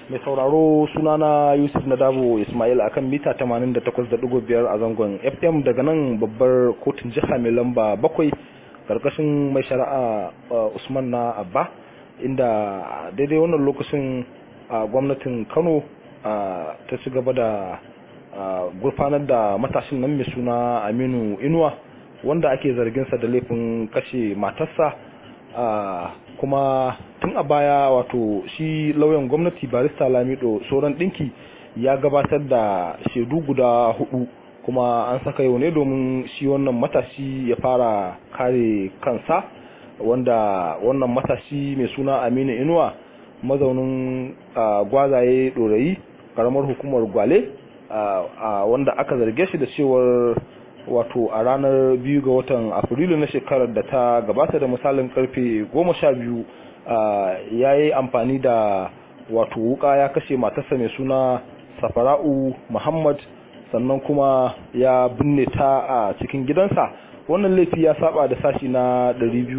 mai sauraro sunana yusuf nadabo ismail akan mita 88.5 a zangon fm daga nan babbar kotun jiha mai lamba bakwai karkashin mai shari'a usman na abba inda daidai wannan lokacin gwamnatin kano ta ci gaba da gurfanar da matashin nan mai suna aminu inuwa wanda ake zarginsa da laifin kashe matarsa kuma tun a baya wato shi lauyan gwamnati barista lamido sauran dinki ya gabatar da shaidu guda hudu kuma an saka yau ne domin shi wannan matashi ya fara kare kansa wanda wannan matashi mai suna aminu inuwa mazaunin gwazaye dorayi karamar hukumar gwale wanda aka zarge shi da cewar wato a ranar biyu ga watan afrilu na shekarar da ta gabata da misalin karfe goma sha biyu ya yi amfani da wato wuka ya kashe matarsa mai suna safara'u muhammad sannan kuma ya binne ta a cikin gidansa wannan laifi ya saba da sashi na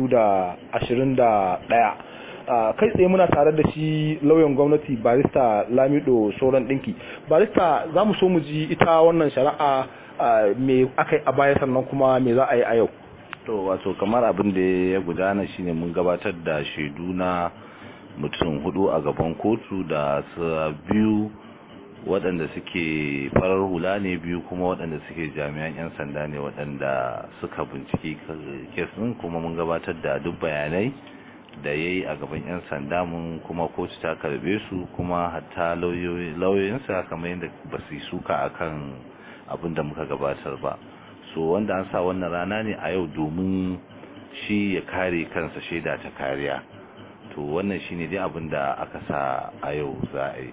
221 kai tsaye muna tare da shi lauyan gwamnati barista lamido sauran dinki barista za mu so mu ji ita wannan shari'a me aka yi a baya sannan kuma me za a yi a yau to wato kamar abin da ya gudana shine mun gabatar da shaidu na mutum hudu a gaban kotu da su biyu waɗanda suke farar hula ne biyu kuma waɗanda suke jami'an 'yan sanda ne waɗanda suka binciki kesin kuma mun gabatar da duk bayanai da ya yi a gaban 'yan sanda mun kuma kotu ta karbe su kuma hatta lauyoyinsa kamar yadda ba su yi suka akan abin da muka gabatar ba so wanda an sa wannan rana ne a yau domin shi ya kare kansa shaida ta kariya to wannan shine dai abin da aka sa a yau za a yi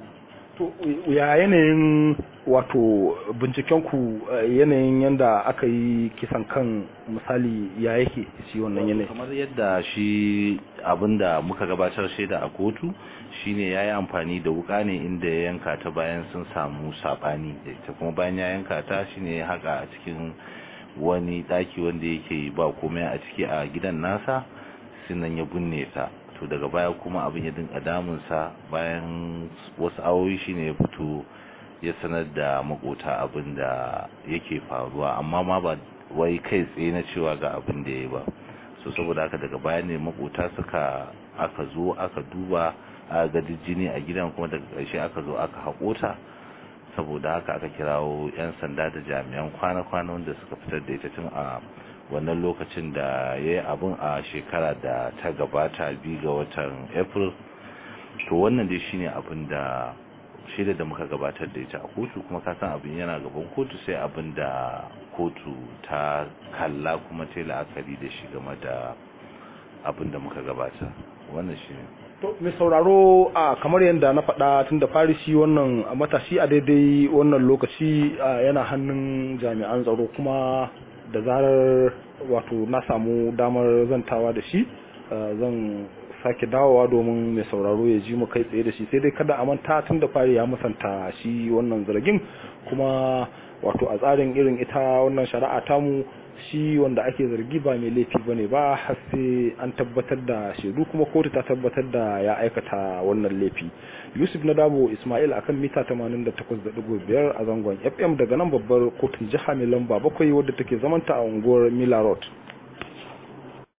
to ya yanayin wato bincikenku yanayin yadda aka yi kisan kan misali ya yake shi wannan yanayi kamar yadda shi abinda muka gabatar shaida a kotu shine ya yi amfani da wuka ne inda ya yanka ta bayan sun samu sabani ta kuma bayan ya yanka ta shine ya haka a cikin wani daki wanda yake ba komai a ciki a gidan nasa sinan ya binne ta to daga baya kuma abin ya dinka damunsa bayan wasu awoyi shine ya fito ya sanar da makota abin da yake faruwa amma ma ba wai kai tsaye na cewa ga abin da ya ba so saboda haka daga baya ne makota suka aka zo aka duba a ga jini a gidan kuma daga ƙarshe aka zo aka haƙota saboda haka aka kirawo 'yan sanda da jami'an kwana-kwana wanda suka fitar da ita tun a wannan lokacin da ya yi abin a shekara da ta gabata biyu ga watan april to wannan dai shine abin da shaida da muka gabatar da ita a kotu kuma ka san abin yana gaban kotu sai abin da kotu ta kalla kuma ta la'akari da shi game da abin da muka gabata wannan shi to mai sauraro a kamar yadda na faɗa tun da fari shi wannan matashi a daidai wannan lokaci yana hannun jami'an tsaro kuma da zarar wato na samu damar zantawa da shi zan sake dawowa domin mai sauraro ya ji mu kai tsaye da shi sai dai kada a manta tun da fari ya musanta shi wannan zargin kuma wato a tsarin irin ita wannan shari'a tamu shi wanda ake zargi ba mai laifi bane ba har sai an tabbatar da shaidu kuma kotu ta tabbatar da ya aikata wannan laifi yusuf na dabo ismail akan mita 88.5 a zangon fm daga nan babbar kotun jiha mai lamba bakwai wadda take zamanta a unguwar mila road